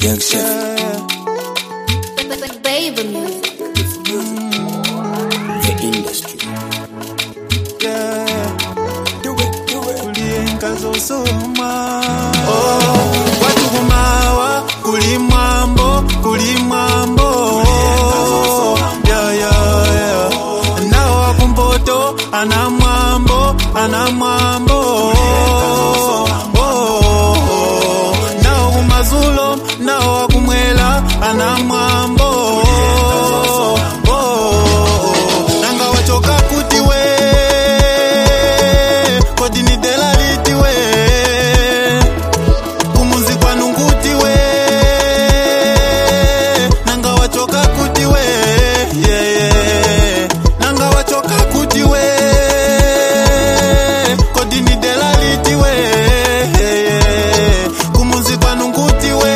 Young Chef. Baby music. The industry. kulienga zosoma oh, watu kumawa kulimwambo kulimwambo yeah, yeah, yeah. nao wakumpoto ana mwambo ana mwambo oh, nao kumazulo nao wakumwela ana mwambo oh, nanga wachoka kuti we kodi ni dela liti we kumuzi kwanu nguti we nanga wachoka kuti we yeah, yeah. nanga wachoka kuti we kodi ni dela liti we yeah, yeah. kumuzi kwanu nguti we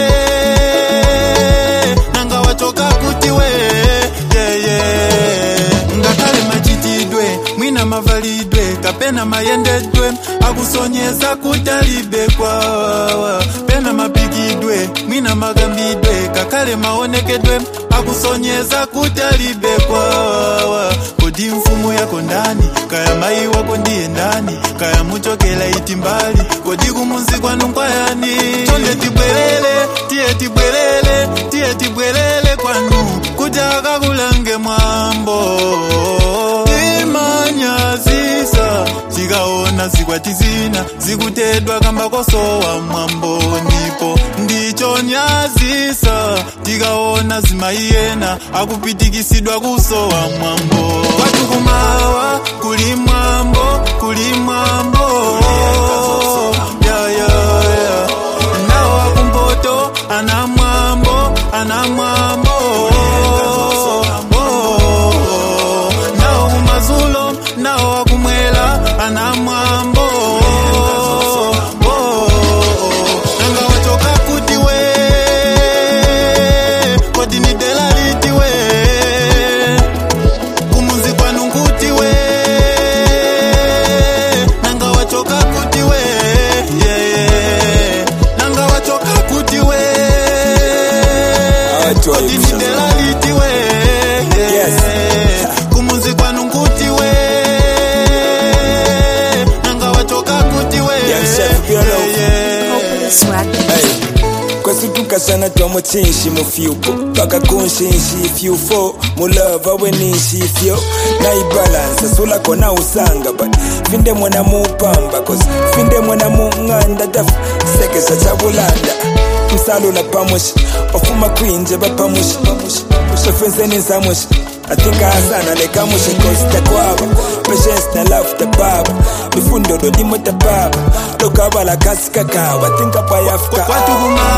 nanga wachoka kuti we yeah, yeah. ngakhale machitidwe mwina mavalidwe kapena mayendedwe akusonyeza kuti alibe kwawa pena mapikidwe mwina makambidwe kakhale maonekedwe akusonyeza kuti alibe kwawa kodi mfumu yako ndani kaya mayi wako ndiye ndani kaya muchokela iti mbali kodi kumunzi kwanu nkwayani chonde tibwerere tiye tibwerere tiye tibwerere kwanu kuti akakulange mwambo imanyazisa tikaona zikwati zina zikutedwa kamba kosowa mwambo ndipo ndichonyazisa tikaona zimaiyena akupitikisidwa kusowa mwambo kwatu kumawa kuli mwambo kuli mwambo yeah, yeah, yeah. nawo akumpoto ana mwambo ana mwambo Oh, nawo kumazulo nawo akumwela ana mwambo Oh, nanga wachoka kuti we kodi ni dela liti we kumuzi kwanu nguti we nanga wachoka kuti we yeah, yeah. nanga wachoka kuti we Watu wa kodi ni Ibsa. dela liti we yeah, Yes. kumuzi kwanu nguti we nanga wachoka kuti we Yeah, Chef, be alone. yeah. Swag. Hey. kwesitukasana twamu tsinshi mufyuko paka kunshinshi ifyufo mulava weninshi ifyo naibalansa sulakona usanga but finde mwana mupamba cause finde mwana mung'anda taf sekesa chabulanda msalula pamushi ofuma kwinje bapamushi ofenseni nsamushi atinga sana lekamushi kosta kwaba patience na love tababa mifundo lolimo tababa lokabala kasi kakaba tinka payafka kwatu kuma